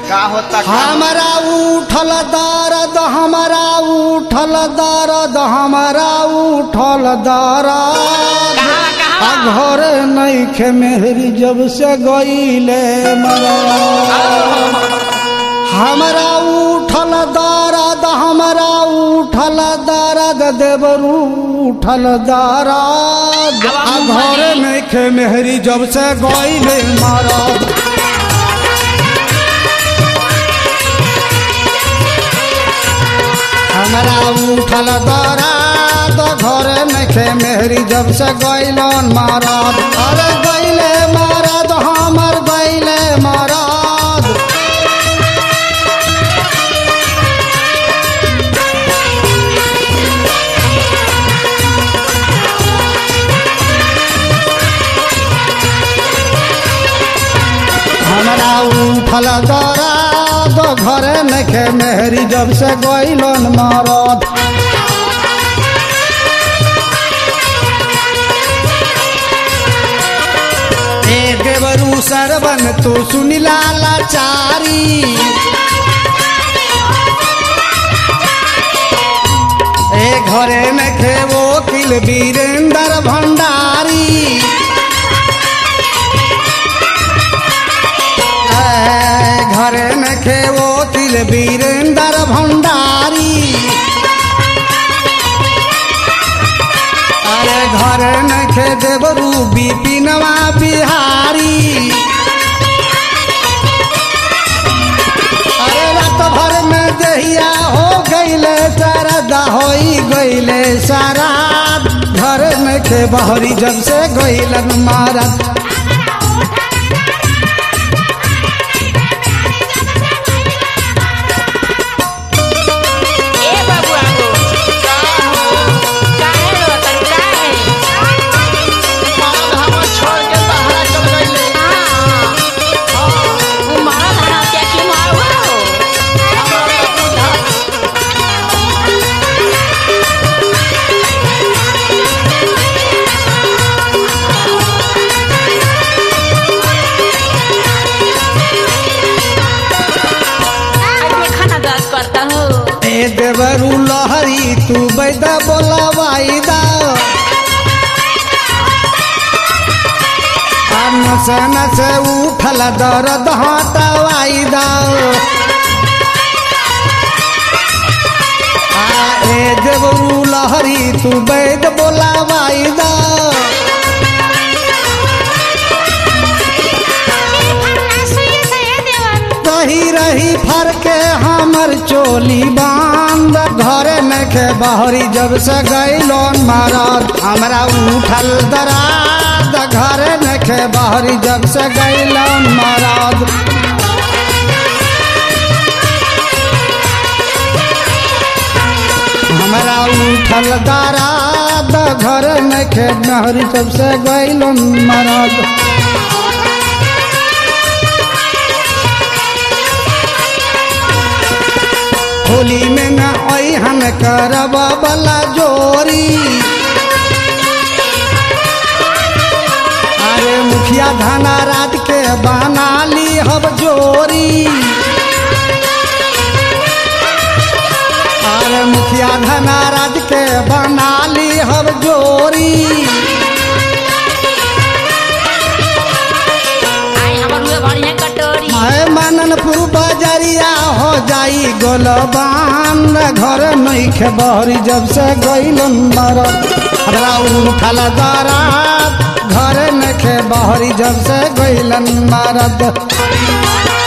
का होता का हमारा उठल दर्द हमारा उठल दर्द हमारा उठल दर्द आ घर नईखे मेहरी जब से गईले मरा हमारा उठल दर्द हमारा उठल दर्द देवरू उठल दर्द आ घर नईखे मेहरी जब से गईले मरद हमरा उठल दर्द घर नखे मेहरी जब से गैलन मारद अरे गैले मारद हमर गैले मारद हमरा उठल दर्द घर नखे मेहरी जब से गैलन मारद ए देवरू सरवन तू सुनिला लाचारी ए घरे में खेवो किल वीरेंद्र भंडारी ए घरे में खेवो किल वीरेंद्र भंडारी अरे घर नखे देवरू बिपिनवा बिहारी अरे रात भर में दहिया हो गईले सरदा होई गईले सारा घर नखे बहरी जब से गईलन मारत ए बाबू आगो काहे रो तन काहे मरद हमर छोड़ के बाहर चल गईले हां ओ मारा धारा क्या की मारो हमरा बुझा आज मैं खाना दर्द करता हूँ ए देवरू लहरी तू बैदा बोला वाईदा नसे नसे उठल दर्द हटवाईदा आ ए देवरू लहरी तू बैद बोला वाईदा रही रही फर के हमर चोली बांध घरे में के बहरी जब से गैलोन मारद हमरा उठल दराद घरे में के बहरी जब से गैलोन मारद हमरा उठल दराद घरे में के बहरी जब से गैलोन मारद होली में न हम करब बला जोरी अरे मुखिया धाना रात के बना ली हब जोरी अरे मुखिया धाना रात के बना ली हब जोरी आई हमर हुए बढ़िया कटोरी है माननपुर बजरिया हो जाई गोलबान घर नईखे बहरी जब से गईलन मरद हमरा उठल दरात घर नखे बहरी जब से गईलन मरद